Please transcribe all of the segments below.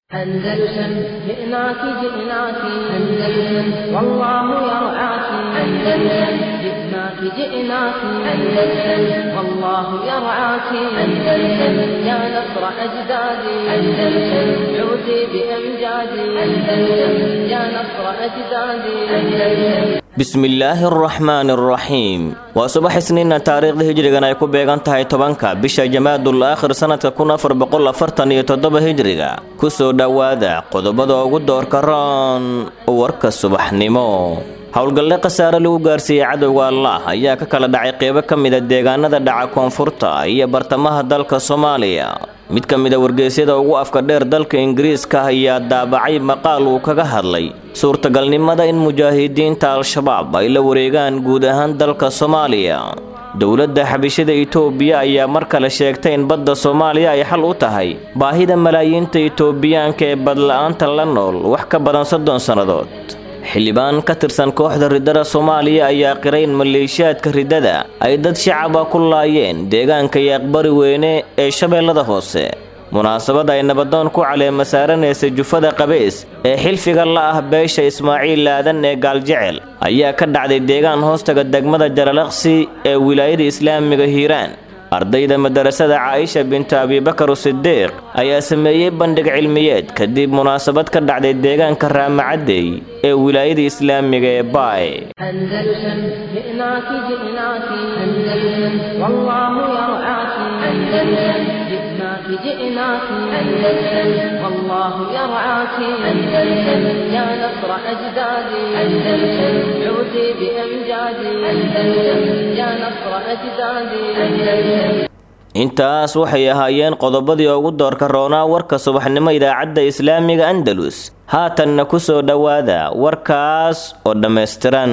أندلسن جئناك جئناك أندلسن والله يرعاك أندلسن جئناك جئناك أندلسن والله يرعاك أندلسن يا نصر أجدادي أندلسن عودي بأمجادي أندلسن يا نصر أجدادي أندلسن bismillaahi araxmaani araxiim waa subax isniinna taariikhda hijrigan ay ku beegan tahay tobanka bisha jamaadul aakhir sannadka kun afar boqol afartan iyo toddoba hijriga kusoo dhowaada qodobada ugu doorka roon warka subaxnimo howlgalle khasaare lagu gaarsiiyey cadowga allaah ayaa ka kala dhacay qeybo ka mida deegaanada dhaca koonfurta iyo bartamaha dalka soomaaliya mid ka mida wargeysyada ugu afka dheer dalka ingiriiska ayaa daabacay maqaal uu kaga hadlay suurtagalnimada in mujaahidiinta al-shabaab ay la wareegaan guud ahaan dalka soomaaliya dowladda xabishada itoobiya ayaa mar kale sheegtay in badda soomaaliya ay xal u tahay baahida malaayiinta itoobiyaanka ee badla-aanta la nool wax ka badan soddon sannadood xildhibaan ka tirsan kooxda riddada soomaaliya ayaa qiray in maleeshiyaadka riddada ay dad shacaba ku laayeen deegaanka yaaqbari weyne ee shabeellada hoose munaasabad ay nabadoon ku caleema saaranaysa jufada qabeys ee xilfiga la ah beesha ismaaciil laadan ee gaaljecel ayaa ka dhacday deegaan hoostaga degmada jalalaqsi ee wilaayada islaamiga hiiraan ardayda madarasada caaisha bintu abibakar sidiiq ayaa sameeyey bandhig cilmiyeed kadib munaasabad ka dhacday deegaanka raamacadey ee wilaayada islaamiga ee baay أندلسن جئناك جئناك أندلسن والله يرعاك أندلسن جئناك جئناك أندلسن والله يرعاك أندلسن يا نصر أجدادي أندلسن عودي بأمجادي أندلسن يا نصر أجدادي أندلسن intaas waxay ahaayeen qodobadii ugu doorka roonaa warka subaxnimo idaacadda islaamiga andalus haatanna ku soo dhowaada warkaas oo dhammaystiran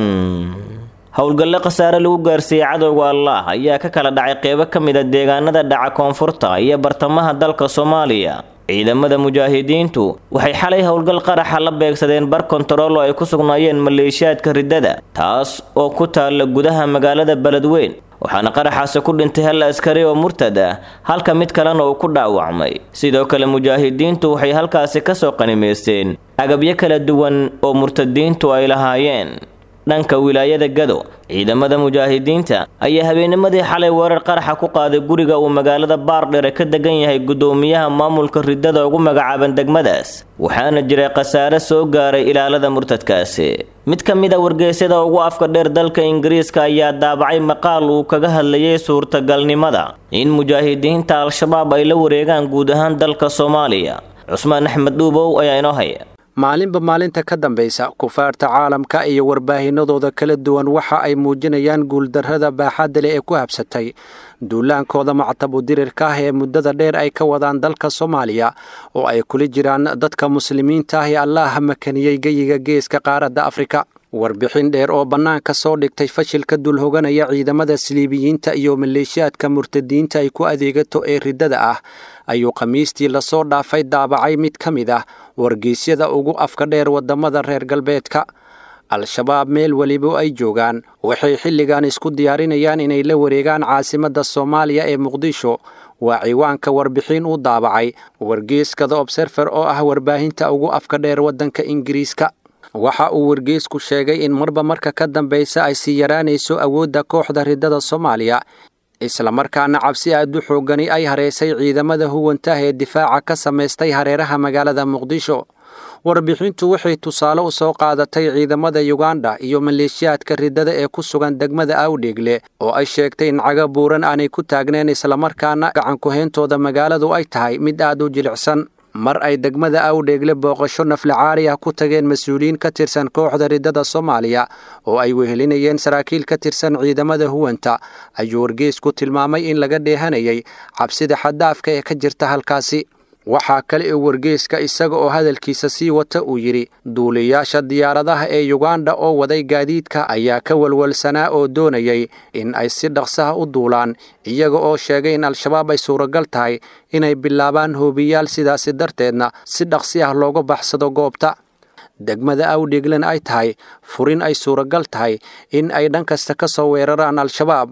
howlgalle khasaare lagu gaarsiiyey cadowga allaah ayaa ka kala dhacay qeybo ka mid a deegaanada dhaca koonfurta iyo bartamaha dalka soomaaliya ciidamada mujaahidiintu waxay xalay howlgal qaraxa la beegsadeen bar kontarool oo ay ku sugnaayeen maleeshiyaadka riddada taas oo ku taalla gudaha magaalada beledweyn waxaana qaraxaasi ku dhintay hal askari oo murtad ah halka mid kalena uu ku dhaawacmay sidoo kale mujaahidiintu waxay halkaasi kasoo qanimaysteen agabyo kala duwan oo murtadiintu ay lahaayeen dhanka wilaayada gado ciidamada mujaahidiinta ayaa habeennimadii xalay weerar qaraxa ku qaaday guriga uu magaalada baardhere ka degan yahay guddoomiyaha maamulka riddada ugu magacaaban degmadaas waxaana jiray khasaare soo gaaray ilaalada murtadkaasi mid ka mid a wargeysyada ugu afka dheer dalka ingiriiska ayaa daabacay maqaal uu kaga hadlayay suurtagalnimada in mujaahidiinta al-shabaab ay la wareegaan guud ahaan dalka soomaaliya cusmaan axmed dhuubow ayaa inoo haya maalinba maalinta ka dambaysa kufaarta caalamka iyo warbaahinadooda kala duwan waxa ay muujinayaan guuldarrada baaxadda leh ee ku habsatay duulaankooda mactabu dirirka ah ee muddada dheer ay ka wadaan dalka soomaaliya oo ay kula jiraan dadka muslimiinta ah ee allaah makaniyey geyiga geeska qaaradda afrika warbixin dheer oo bannaanka soo dhigtay fashilka dulhoganaya ciidamada siliibiyiinta iyo maleeshiyaadka murtadiinta ay ku adeegato ee riddada ah ayuu khamiistii lasoo dhaafay daabacay mid ka mid ah wargeysyada ugu afka dheer waddamada reer galbeedka al-shabaab meel weliba ay joogaan waxay xilligan isku diyaarinayaan inay la wareegaan caasimadda soomaaliya ee muqdisho waa ciwaanka warbixin uu daabacay wargeyska the obserfer oo ah warbaahinta ugu afka dheer waddanka ingiriiska waxa uu wargeysku sheegay in marba marka ka dambaysa ay sii yaraanayso awoodda kooxda riddada soomaaliya islamarkaana cabsi aad u xoogani ay hareysay ciidamada huwantah ee difaaca ka samaystay hareeraha magaalada muqdisho warbixintu waxay tusaale u soo qaadatay ciidamada yuganda iyo maleeshiyaadka riddada ee ku sugan degmada awdheegle oo ay sheegtay in caga buuran aanay ku taagneen islamarkaana gacankuheyntooda magaaladu ay tahay mid aad u jilicsan mar ay degmada awdheegle booqasho naflacaari ah ku tageen mas-uuliyiin ka tirsan kooxda riddada soomaaliya oo ay wehelinayeen saraakiil ka tirsan ciidamada huwanta ayuu wargeysku tilmaamay in laga dheehanayay cabsida xaddaafka ee ka jirta halkaasi waxaa kale oo wargeyska isaga oo hadalkiisa sii wata uu yidhi duuliyaasha diyaaradaha ee yuganda oo waday gaadiidka ayaa ka walwalsanaa oo doonayay in ay si dhaqsaha u duulaan iyaga oo sheegay in al-shabaab ay suuragal tahay inay bilaabaan hoobiyaal sidaasi darteedna si dhaqsi ah looga baxsado goobta degmada awdheeglan ay tahay furin ay suuragal tahay in ay dhan kasta ka soo weeraraan al-shabaab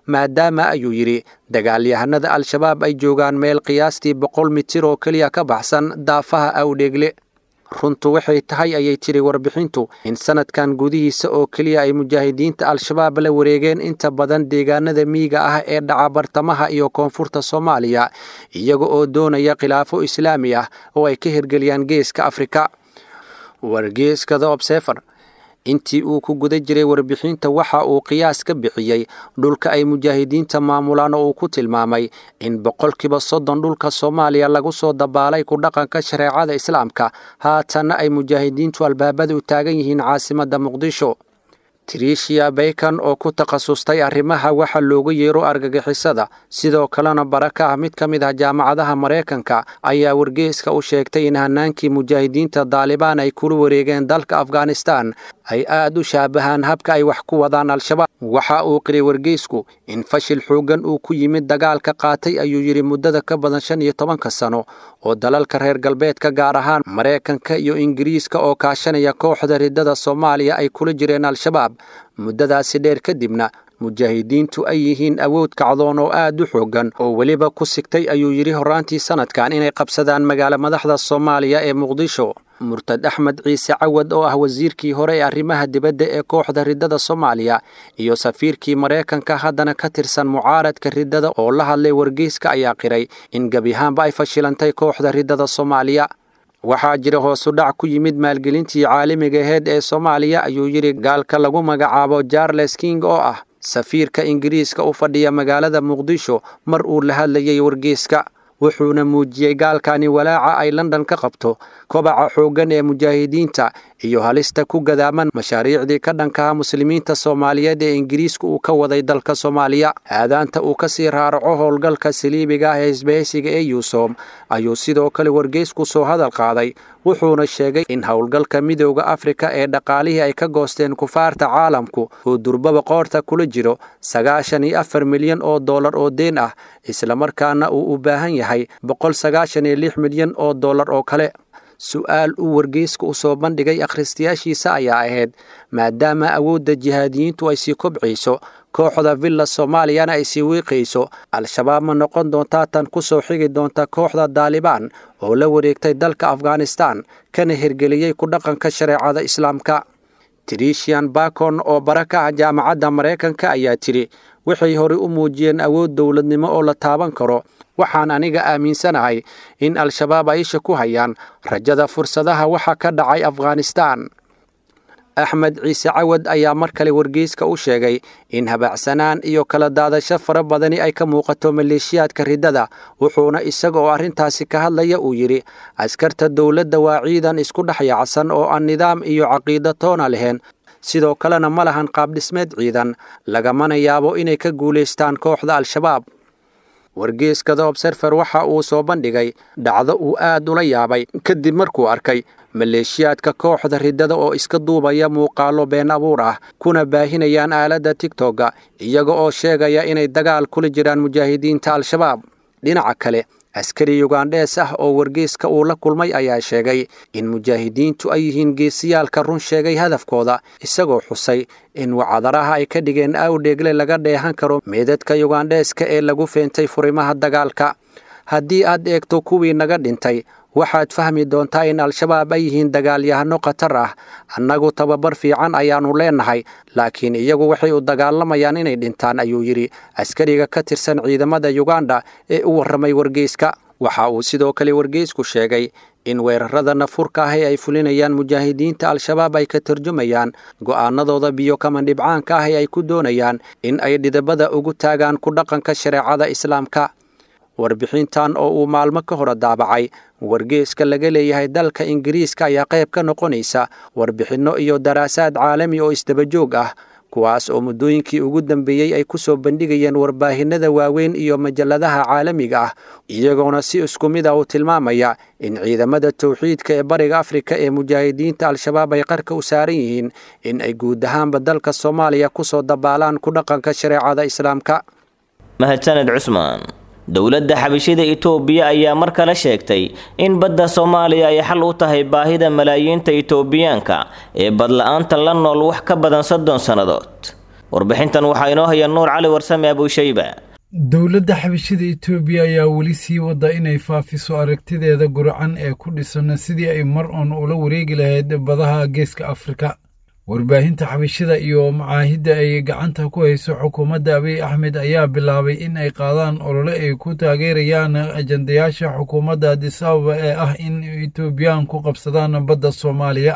maadaama ayuu yidhi dagaalyahanada al-shabaab ay joogaan meel qiyaastii boqol mitir oo keliya ka baxsan daafaha awdheegle runtu waxay tahay ayay tiri warbixintu in sanadkan gudihiisa oo keliya ay mujaahidiinta al-shabaab la wareegeen inta badan deegaanada miyiga ah ee dhaca bartamaha iyo koonfurta soomaaliya iyaga oo doonaya khilaafo islaami ah oo ay ka hirgeliyaan geeska afrika wargeeska the obsefer intii uu ku guda jiray warbixinta waxa uu qiyaas ka bixiyey dhulka ay mujaahidiinta maamulaan oo uu ku tilmaamay in boqolkiiba soddon dhulka soomaaliya lagu soo dabaalay ku dhaqanka shareecada islaamka haatanna ay mujaahidiintu albaabada u taagan yihiin caasimadda muqdisho trisia baykan oo ku takhasustay arrimaha waxa looga yeero argagixisada sidoo kalena bara ka ah mid ka mid ah jaamacadaha maraykanka ayaa wargeeska u sheegtay in hanaankii mujaahidiinta daalibaan ay kula wareegeen dalka afghanistan ay aad u shaabahaan habka ay wax ku wadaan al-shabaab waxa uu qiray wargeysku in fashil xooggan uu ku yimid dagaalka qaatay ayuu yidhi muddada ka badan shan iyo tobanka sano oo dalalka reer galbeedka gaar ahaan maraykanka iyo ingiriiska oo kaashanaya kooxda riddada soomaaliya ay kula jireen al-shabaab muddadaasi dheer kadibna mujaahidiintu ay yihiin awood kacdoon oo aad u xooggan oo weliba ku sigtay ayuu yidhi horraantii sanadkan inay qabsadaan magaalo madaxda soomaaliya ee muqdisho murtad axmed ciise cawad oo ah wasiirkii hore ee arrimaha dibadda ee kooxda riddada soomaaliya iyo safiirkii maraykanka haddana ka tirsan mucaaradka riddada oo la hadlay wargeyska ayaa qiray in gebiahaanba ay fashilantay kooxda riddada soomaaliya waxaa jira hoosu dhac ku yimid maalgelintii caalamiga aheyd ee soomaaliya ayuu yidhi gaalka lagu magacaabo charles king oo ah safiirka ingiriiska u fadhiya magaalada muqdisho mar uu la hadlayay wargeyska wuxuuna muujiyey gaalkani walaaca ay london ka qabto kobaca xooggan ee mujaahidiinta iyo halista ku gadaaman mashaariicdii ka dhankaha muslimiinta soomaaliyeed ee ingiriisku uu ka waday dalka soomaaliya aadaanta uu ka sii raaraco howlgalka saliibiga ah ee isbahaysiga ee yuusom ayuu sidoo kale wargeysku soo hadal qaaday wuxuuna sheegay in howlgalka midooda afrika ee dhaqaalihii ay ka goosteen kufaarta caalamku uu durbaba qoorta kula jiro sagaashan iyo afar milyan oo dollar oo deen ah islamarkaana uu u baahan yahay boqol sagaashan iyo lix milyan oo dollar oo kale su-aal uu wargeyska u soo bandhigay akhristayaashiisa ayaa ahayd maadaama awoodda jihaadiyiintu ay sii kobcayso kooxda villa soomaaliyana ay sii wiiqayso al-shabaab ma noqon doontaa tan ku soo xigi doonta kooxda daalibaan oo la wareegtay dalka afghanistan kana hirgeliyey ku dhaqanka shareecada islaamka trisian bakon oo bara ka ah jaamacadda maraykanka ayaa tidhi waxay horey u muujiyeen awood dowladnimo oo la taaban karo waxaan aniga aaminsanahay in al-shabaab ay isha ku hayaan rajada fursadaha waxa ka dhacay afghanistan axmed ciise cawad ayaa mar kale wargeyska u sheegay in habaacsanaan iyo kala daadasho fara badani ay ka muuqato maleeshiyaadka riddada wuxuuna isaga oo arrintaasi ka hadlaya uu yidhi askarta dowladda waa ciidan isku dhex yaacsan oo aan nidaam iyo caqiido toona lahayn sidoo kalena ma lahan qaabdhismeed ciidan lagamana yaabo inay ka guulaystaan kooxda al-shabaab wargeeska the obserfer waxa uu soo bandhigay dhacdo uu aad ula yaabay kadib markuu arkay maleeshiyaadka kooxda riddada oo iska duubaya muuqaallo been abuur ah kuna baahinayaan aaladda tigtogga iyaga oo sheegaya inay dagaal kula jiraan mujaahidiinta al-shabaab dhinaca kale askari yugandhees ah oo wargeyska uu la kulmay ayaa sheegay in mujaahidiintu ay yihiin geesiyaalka run sheegay hadafkooda isagoo xusay in wacadaraha ay ka dhigeen awdheegle laga dheehan karo meedadka yugandheeska ee lagu feentay furimaha dagaalka haddii aad eegto kuwii naga dhintay waxaad fahmi doontaa in al-shabaab ay yihiin dagaalyahano khatar ah annagu tababar fiican ayaannu leennahay laakiin iyagu waxay u dagaalamayaan inay dhintaan ayuu yidhi askariga ka tirsan ciidamada yuganda ee u warramay wargeyska waxa uu sidoo kale wargeysku sheegay in weerarada nafurka ah ee ay fulinayaan mujaahidiinta al-shabaab ay ka tarjumayaan go'aanadooda biyo kama dhibcaanka ah ee ay ku doonayaan in ay dhidabada ugu taagaan ku dhaqanka shareecada islaamka warbixintan oo uu maalmo ka hore daabacay wargeeska laga leeyahay dalka ingiriiska ayaa qayb ka noqonaysa warbixinno iyo daraasaad caalami oo isdabajoog ah kuwaas oo muddooyinkii ugu dambeeyey ay ku soo bandhigayeen warbaahinada waaweyn iyo majalladaha caalamiga ah iyagoona si isku mid ah u tilmaamaya in ciidamada towxiidka ee bariga afrika ee mujaahidiinta al-shabaab ay qarka u saaran yihiin in ay guud ahaanba dalka soomaaliya ku soo dabaalaan ku dhaqanka shareecada islaamka mahadsaned cusmaan dowladda xabashida itoobiya ayaa mar kale sheegtay in badda soomaaliya ay xal u tahay baahida malaayiinta itoobiyaanka ee badla-aanta la nool wax ka badan soddon sannadood warbixintan waxaa inoo haya nuur cali warsame abuushayba dowladda xabashida etoobiya ayaa weli sii wada inay faafiso aragtideeda gurcan ee ku dhisan sidii ay mar uun ula wareegi lahayd badaha geeska afrika warbaahinta xabashida iyo macaahidda ay gacanta ku hayso xukuumadda abiy axmed ayaa bilaabay in ay qaadaan olole ay ku taageerayaan ajandayaasha xukuumadda adisababa ee ah in etoobiyaan ku qabsadaan badda soomaaliya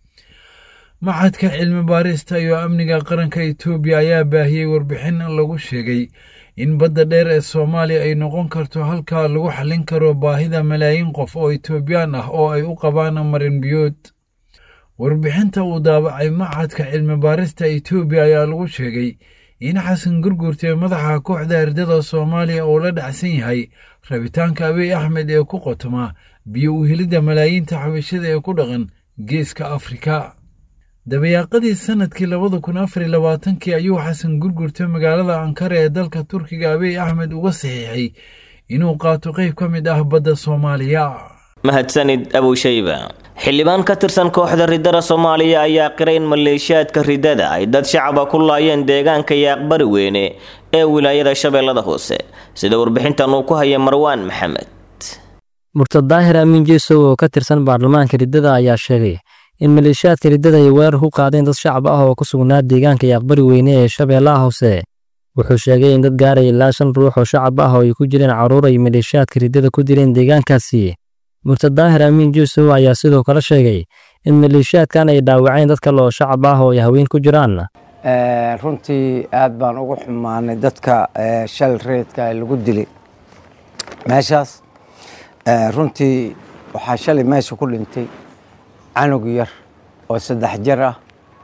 maxadka cilmi baarista iyo amniga qaranka etoobiya ayaa baahiyey warbixin lagu sheegay in badda dheer ee soomaaliya ay noqon karto halkaa lagu xallin karo baahida malaayiin qof oo etoobiyaan ah oo ay u qabaan marin biyood warbixinta uu daabacay maxadka cilmi baarista etoobiya ayaa lagu sheegay in xasan gurgurte madaxa kooxda ardada soomaaliya uu la dhacsan yahay rabitaanka abiy axmed ee ku qotoma biyo u helidda malaayiinta xabashada ee ku dhaqan geeska afrika dabayaaqadii sannadkii labada kun afariy labaatankii ayuu xasan gurgurta magaalada ankara ee dalka turkiga abiy axmed uga saxiixay inuu qaato qayb ka mid ah badda soomaaliya mahadsanid abuushayba xildhibaan ka tirsan kooxda riddada soomaaliya ayaa qiray in maleeshiyaadka riddada ay dad shacaba ku laayeen deegaanka yaaqbari weyne ee wilaayada shabeellada hoose sida warbixintan uu ku haya marwaan maxamed murtad daahir amiin jeesow oo ka tirsan baarlamaanka riddada ayaa sheegay in maleeshiyaadka riddada ay weerar ku qaadeen dad shacab ah oo ku sugnaa deegaanka yaaqbari weyne ee shabeellaha hoose wuxuu sheegay in dad gaaraya ilaa shan ruux oo shacab ah oo ay ku jireen carruur ay maleeshiyaadka riddada ku dileen deegaankaasi murtad daahir amiin juusow ayaa sidoo kale sheegay in maleeshiyaadkan ay dhaawaceen dad kale oo shacab ah oo ay haween ku jiraan runtii aad baan ugu xumaanay dadka shal reedka lagu dilay meeshaas runtii waxaa shalay meesha ku dhintay canug yar oo saddex jir ah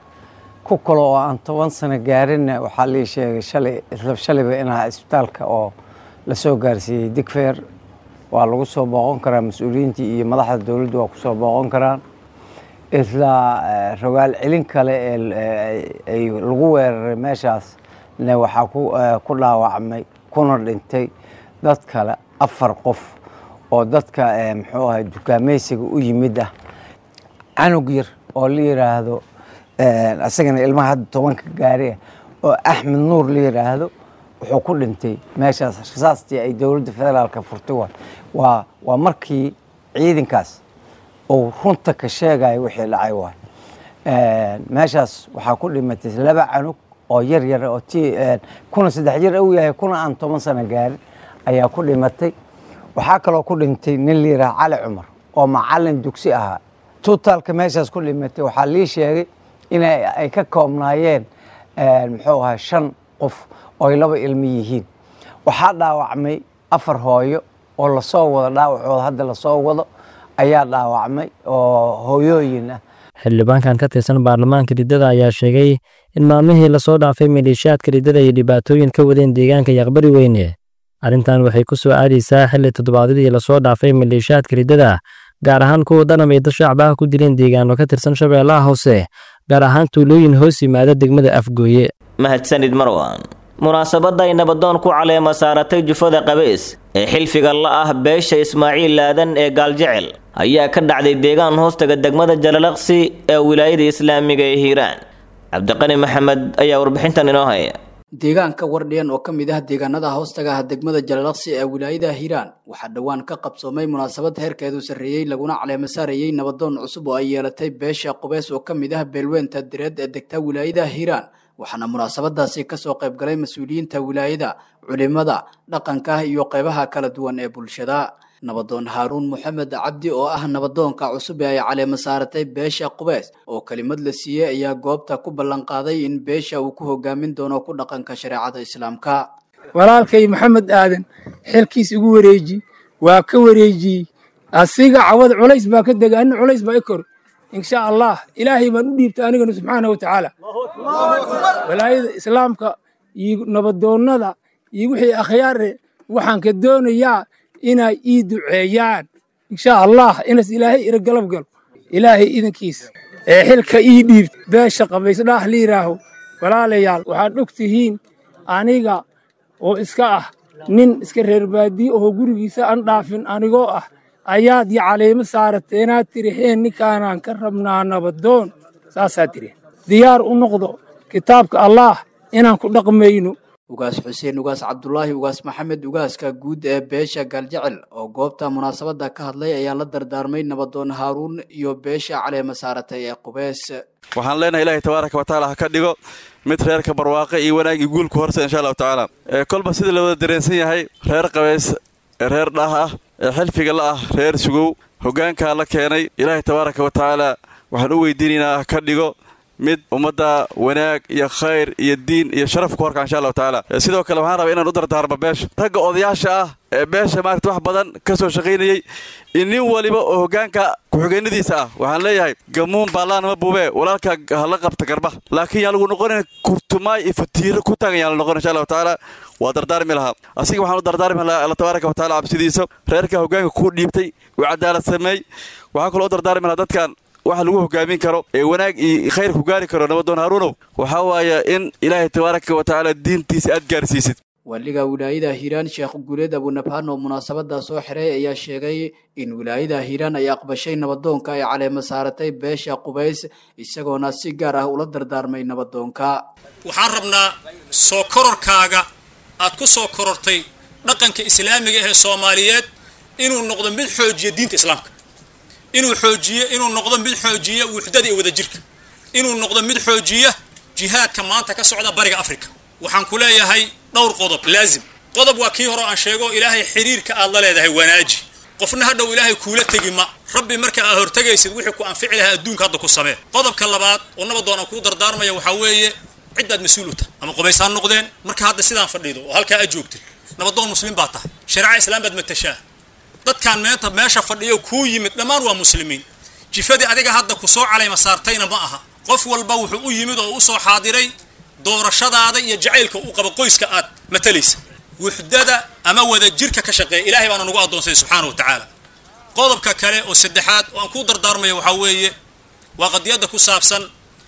ku kale oo aan toban sano gaarinna waxaa lii sheegay shalay isla shalayba inaha isbitaalka oo lasoo gaarsiiyey digfeer waa lagu soo booqon karaa mas-uuliyiintii iyo madaxda dowladdu waa kusoo booqon karaan isla rogaal celin kale ee lagu weeraray meeshaas ne waxaa ku dhaawacmay kuna dhintay dad kale afar qof oo dadka muxuu ahay dukaamaysiga u yimid ah canug yar oo la yidhaahdo isagana ilmaha hadda tobanka gaari ah oo axmed nuur la yidhaahdo wuxuu ku dhintay meeshaas rasaastii ay dowladda federaalka furtay waa waa markii ciidankaas uu runta ka sheegayo wixii dhacay waay meeshaas waxaa ku dhimatay laba canug oo yar yar oo ti kuna saddex jir u yahay kuna aan toban sano gaarin ayaa ku dhimatay waxaa kaloo ku dhintay nin la yidhaha cali cumar oo macalin dugsi ahaa tutaalka meeshaas ku dhimatay waxaa lii sheegay in ay ka koobnaayeen muxuu ahaa shan qof ooy laba ilmo yihiin waxaa dhaawacmay afar hooyo oo lasoo wado dhaawacooda hadda lasoo wado ayaa dhaawacmay oo hooyooyin ah xildhibaankan ka tirsan baarlamaanka riddada ayaa sheegay in maalmihii lasoo dhaafay maleeshiyaadka riddada ay dhibaatooyin ka wadeen deegaanka yaqbari weyne arrintan waxay ku soo aadaysaa xilli toddobaadyadii lasoo dhaafay maleeshiyaadka riddada gaar ahaan kuwa danam ay dad shacbaha ku dileen deegaano ka tirsan shabeellaha hoose gaar ahaan tuulooyin hoos yimaada degmada afgooye mahadsanid marwan munaasabadda ay nabadoon ku caleema saaratay jufada qabeys ee xilfiga la ah beesha ismaaciil laadan ee gaaljecel ayaa ka dhacday deegaan hoostaga degmada jalalaqsi ee wilaayada islaamiga ee hiiraan cabdiqani maxamed ayaa warbixintan inoo haya deegaanka wardhiyan oo ka mid ah deegaanada hoostaga ah degmada jalalaqsi ee wilaayada hiiraan waxaa dhowaan ka qabsoomay munaasabad heerkeedu sarreeyey laguna caleema saarayey nabadoon cusub oo ay yeelatay beesha qubeys oo ka mid ah beelweynta direed ee degta wilaayada hiiraan waxaana munaasabadaasi kasoo qayb galay mas-uuliyiinta wilaayada culimada dhaqanka iyo qeybaha kala duwan ee bulshada nabadoon haaruun moxamed cabdi oo ah nabadoonka cusub ee ay caleema saaratay beesha qubeys oo kelimad la siiyey ayaa goobta ku ballanqaaday in beesha uu ku hogaamin doono ku dhaqanka shareecada islaamka walaalkay maxamed aadan xilkiis igu wareeji waa ka wareejiyey asiga cawad culays baa ka dega anna culays baa i kor insha allah ilaahay baan u dhiibtay anigana subxaana wa tacaala walaayada islaamka iyo nabadoonnada iyo wixii akhyaare waxaan ka doonayaa inay ii duceeyaan insha allah inas ilaahay ira galab galo ilaahay idankiisa ee xilka ii dhiibta beesha qabaysdhaah la yidhaaho walaalayaal waxaad og tihiin aniga oo iska ah nin iska reer baadiye oo gurigiisa aan dhaafin anigoo ah ayaad iyo caleemo saarateenaad tiriheen ninkaanaan ka rabnaa nabadoon saasaa tiri diyaar u noqdo kitaabka allaah inaan ku dhaqmayno ugaas xuseen ugaas cabdulaahi ugaas maxamed ugaaska guud ee beesha gaaljecel oo goobta munaasabadda ka hadlay ayaa la dardaarmay nabadoon haaruun iyo beesha caleema saaratay ee qubeys waxaan leenahay ilaahay tabaaraka wa tacaala ha ka dhigo mid reerka barwaaqe iyo wanaag iyo guulku horse insha allahu tacaala kolba sida la wada dareensan yahay reer qabeys ee reer dhaah ah ee xilfiga la ah reer sugow hoggaankaa la keenay ilaahay tabaaraka wa tacaala waxaan u weydiinaynaa ha ka dhigo mid ummadda wanaag iyo khayr iyo diin iyo sharaf ku horka insha allahu tacaala sidoo kale waxaan rabaa inaan u dardaarmo beesha ragga odayaasha ah ee beesha maarata wax badan ka soo shaqaynayey in nin waliba oo hoggaanka ku-xigeenadiisa ah waxaan leeyahay gamuun baallaanama buubee walaalka hala qabta garba laakiin yaan lagu noqonayn kurtumaay iyo fatiiro ku taagan yaan la noqon insha allahu tacaala waa dardaarmi lahaa asiga waxaan u dardaarmi lahaa alla tabaaraka wa tacala cabsidiisa reerka hoggaanka kuu dhiibtay uu cadaalad sameey waxaan kaloo u dardaarmi lahaa dadkan waxa lagu hogaamin karo ee wanaag iyo khayr ku gaari karo nabadoon haaruunow waxaa waaya in ilaahay tabaaraka wa tacaala diintiisa aad gaarsiisid waaliga wilaayada hiiraan sheekh guuleed abunabhaan oo munaasabada soo xiray ayaa sheegay in wilaayada hiiraan ay aqbashay nabadoonka ay caleema saaratay beesha qubays isagoona si gaar ah ula dardaarmay nabadoonka waxaan rabnaa soo kororkaaga aad ku soo korortay dhaqanka islaamiga ee soomaaliyeed inuu noqdo mid xoojiya diinta islaamka inuu xoojiyo inuu noqdo mid xoojiya wuxdada iyo wadajirka inuu noqdo mid xoojiya jihaadka maanta ka socda bariga africa waxaan ku leeyahay dhowr qodob laazim qodob waa kii hore aan sheego ilaahay xiriirka aad la leedahay wanaaji qofna hadhow ilaahay kuula tegi ma rabbi marka aad hortegaysid wixii ku anfici lahaa adduunka hadda ku samee qodobka labaad oo nabadoon aan kuu dardaarmaya waxaa weeye ciddaad mas-uul u tahay ama qubays ha noqdeen marka hadda sidaan fadhido oo halkaa aad joogtid nabadoon muslim baa tahay shareeca islaam baad matashaa dadkaan meenta meesha fadhiyo kuu yimid dhammaan waa muslimiin jifadii adiga hadda ku soo calayma saartayna ma aha qof walba wuxuu u yimid oo u soo xaadiray doorashadaada iyo jacaylka uu qabo qoyska aad matalaysa wuxdada ama wadajirka ka shaqeeya ilaahay baana nagu addoonsay subxaana wa tacaala qodobka kale oo saddexaad oo aan kuu dardaarmaya waxaa weeye waa qadiyadda ku saabsan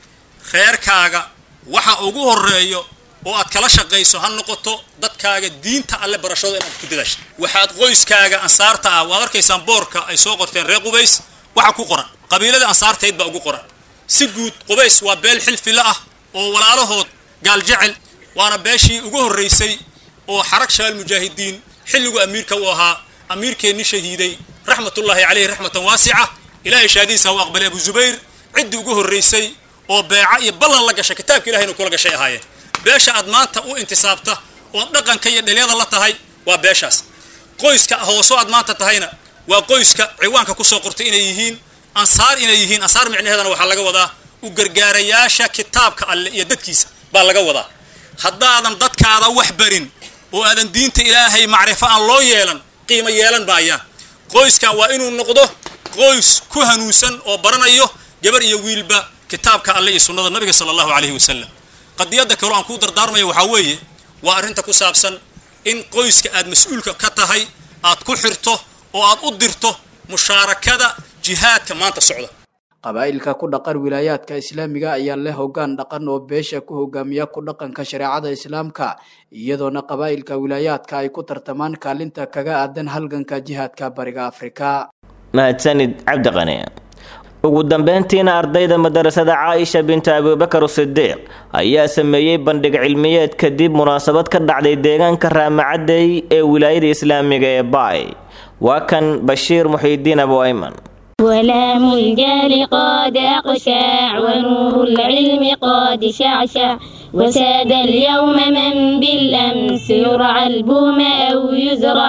reerkaaga waxa ugu horreeyo oo aad kala shaqayso ha noqoto dadkaaga diinta alle barashado inaad ku dadaashid waxaad qoyskaaga ansaarta ah waad arkaysaan boorka ay soo qorteen reer qubays waxa ku qoran qabiilada ansaartayd baa ugu qoran si guud qubays waa beel xilfila ah oo walaalahood gaaljecel waana beeshii ugu horraysay oo xarag shabaal mujaahidiin xilligu amiirka u ahaa amiirkeenni shahiiday raxmatullaahi caleyhi raxmatan waasica ilaahay shaadiisa u aqbalay abu zubayr ciddii ugu horraysay oo beeca iyo ballan la gashay kitaabka ilahayna kula gashay ahaayeen beesha aad maanta u intisaabta oo dhaqanka iyo dhelyada la tahay waa beeshaas qoyska hooso aad maanta tahayna waa qoyska ciwaanka kusoo qortay inay yihiin ansaar inay yihiin ansaar micnaheedana waxaa laga wadaa u gargaarayaasha kitaabka alle iyo dadkiisa baa laga wadaa haddaadan dadkaada wax barin oo aadan diinta ilaahay macrifo aan loo yeelan qiimo yeelan maayaan qoyskan waa inuu noqdo qoys ku hanuunsan oo baranayo gabar iyo wiilba kitaabka alle iyo sunnada nabiga sala allahu calayhi wasalam qadiyadda kaloo aan kuu dardaarmaya waxaa weeye waa arrinta ku saabsan in qoyska aad mas-uulka ka tahay aad ku xirto oo aad u dirto mushaarakada jihaadka maanta socda qabaa'ilka ku dhaqan wilaayaadka islaamiga ayaa leh hoggaan dhaqan oo beesha ku hogaamiya ku dhaqanka shareecada islaamka iyadoona qabaa'ilka wilaayaadka ay ku tartamaan kaalinta kaga aadan halganka jihaadka bariga afrika mahadsanid cabdiqani ugu dambeyntiina ardayda madarasada caaisha binta abubakar sidiiq ayaa sameeyey bandhig cilmiyeed kadib munaasabad ka dhacday deegaanka raamacadey ee wilaayada islaamiga ee baay waa kan bashiir muxiidiin abu ayman ولام الجال قد أقشع ونور العلم قد شعشع وساد اليوم من بالأمس يرعى البوم أو يزرع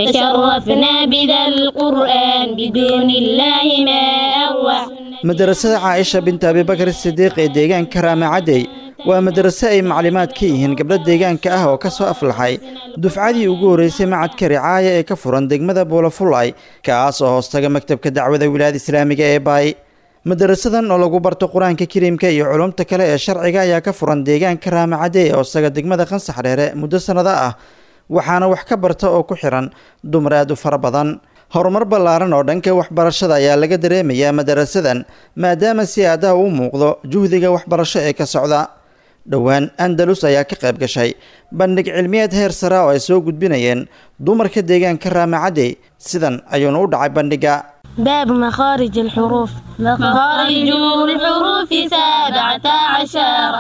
تشرفنا بذا القرآن بدون الله ما أروع madarasada caaisha binta abibakar sidiiq ee deegaanka raamacadey waa madraso ay maclimaad ka yihiin gabdho deegaanka ah oo ka soo aflaxay dufcadii ugu horreysay macadka ricaaya ee ka furan degmada buulafulay kaas oo hoostaga maktabka dacwada wilaayada islaamiga ee baay madarasadan oo lagu barto qur-aanka kariimka iyo culumta kale ee sharciga ayaa ka furan deegaanka raamacadey ee hoostaga degmada qansax dheere muddo sannado ah waxaana wax ka barta oo ku xiran dumar aad u fara badan horumar ballaaran oo dhanka waxbarashada ayaa laga dareemayaa madarasadan maadaama si aadaha u muuqdo juhdiga waxbarasho ee ka socda dhowaan andalus ayaa ka qayb gashay bandhig cilmiyeed heer sara oo ay soo gudbinayeen dumarka deegaanka raamacadey sidan ayuuna u dhacay bandhiga باب مخارج الحروف مخارج الحروف سبعة عشر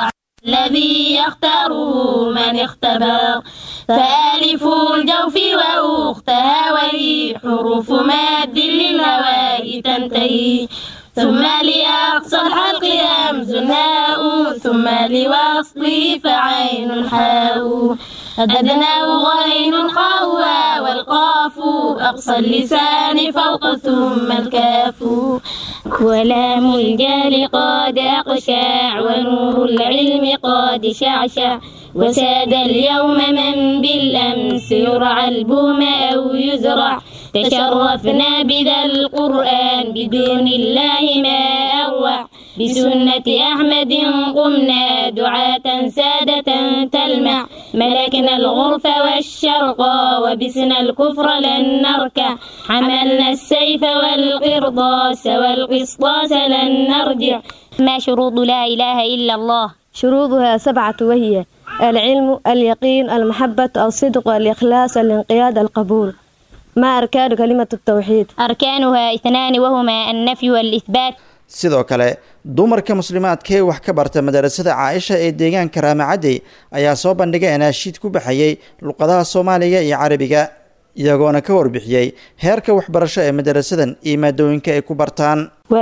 الذي يختاره من اختبر فآلف الجوف وأختها وهي حروف ماد للهواء تنتهي ثم لأقصى الحلق همز هاء ثم لوصله فعين حاء أدناه غين خاء والقاف أقصى اللسان فوق ثم الكاف ولام الجال قد أقشع ونور العلم قد شعشع وساد اليوم من بالأمس يرعى البوم أو يزرع تشرفنا بذا القرآن بدون الله ما أروع بسنة أحمد قمنا دعاة سادة تلمع ملكنا الغرف والشرق وبسنا الكفر لن نركع حملنا السيف والقرطاس والقسطاس لن نرجع ما شروط لا إله إلا الله شروطها سبعة وهي العلم اليقين المحبة الصدق الإخلاص الانقياد القبول ما أركان كلمة التوحيد أركانها اثنان وهما النفي والإثبات sidoo kale dumarka muslimaadkaee wax ka barta madarasada caaisha ee deegaanka raamacadey ayaa soo bandhigay anaashiid ku baxayay luqadaha soomaaliga iyo carabiga iyagoona ka warbixiyey heerka waxbarasho ee madarasadan iyo maadooyinka ay ku bartaan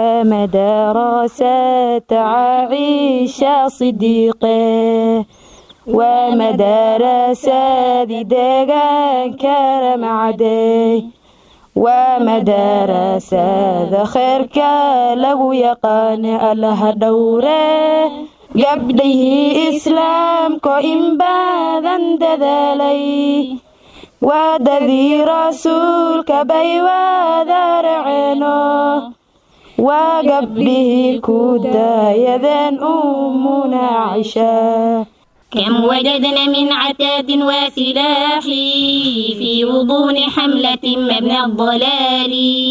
ومدرسة عائشة صديقه ومدرسة ديغان كرم عدي ومدرسة ذخيرك لو يقان الله دوره قبله إسلام كو إن باذن دذالي ودذي رسولك بي وذرعنه وقبله كودا يذن أمنا عشاه كم وجدنا من عتاد وسلاح في غضون حملة مبنى الضلال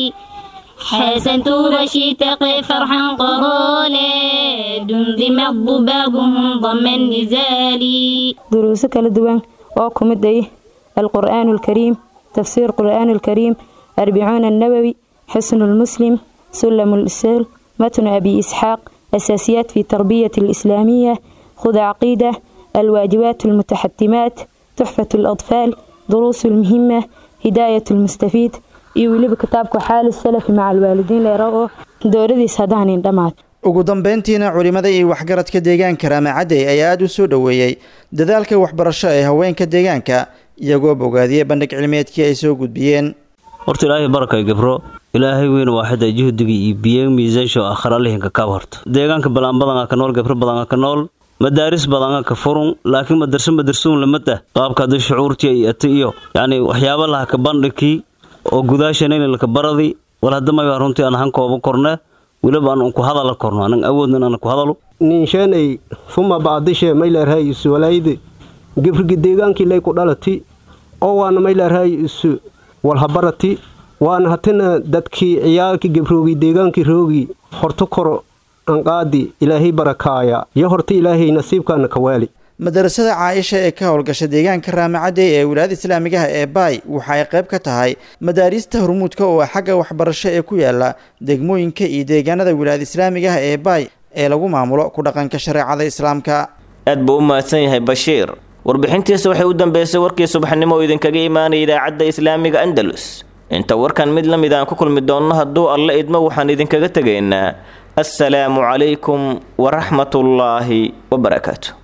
حسنت وشيتق فرحا قرالا دمدم الضبابهم ضم النزال دروس كلا دوان وكم الدي القرآن الكريم تفسير القرآن الكريم أربعون النووي حسن المسلم سلم الإسلام متن أبي إسحاق أساسيات في تربية الإسلامية خذ عقيدة الواجبات المتحتمات تحفة الأطفال دروس المهمة هداية المستفيد iyo weliba kitaabka xaali salafi maca alwaalidiin leero dowladiis haddaanin dhammaad ugu dambeyntiina culimada iyo waxgaradka deegaanka raamacadey ayaa aada u soo dhoweeyey dadaalka waxbarasho ee haweenka deegaanka iyagoo bogaadiyey bandhig cilmiyeedkii ay soo gudbiyeen horta ilaahay barakay gabro ilaahay weyn waaxida juhdiga iyo biyo miisaansho akhralihinka kaab horta deegaanka balaanbadanaa ka nool gabro badanaa ka nool madaaris badanga ka furun laakiin madarso madarsuun lamada qaabka hadii shucuurtii ay ata iyo yacni waxyaaba laha ka bandhigkii oo gudaashanayna laka baradi wal hadamaya runtii aan hankooba korne weliba aan ku hadala korno anan awoodna inaan ku hadalo ninshanay fuma baadishe maylarhay isu walayde gebrigi deegaankii lay ku dhalati oo waana maylarhay isu walhabarati waana hatina dadkii ciyaalkii gebroogi deegaankii roogi horto koro anqaadi ilaahay barakaaya iyo horta ilaahay nasiibkaana ka waali madarasada caaisha ee ka howlgasha deegaanka raamacadey ee wilaayada islaamigaha ee baay waxa ay qayb ka tahay madaariista hormuudka oo xagga waxbarasho ee ku yaala degmooyinka iyo deegaanada wilaayada islaamigaha ee baay ee lagu maamulo ku dhaqanka shareecada islaamka aad buu u mahadsan yahay bashiir warbixintiisa waxay u dambeysay warkii subaxnimo oo idinkaga imaanaya idaacadda islaamiga andalus inta warkan mid la mid aan ku kulmi doonno hadduu alla idmo waxaan idinkaga tegaynaa assalaamu calaykum waraxmatullaahi wabarakaatu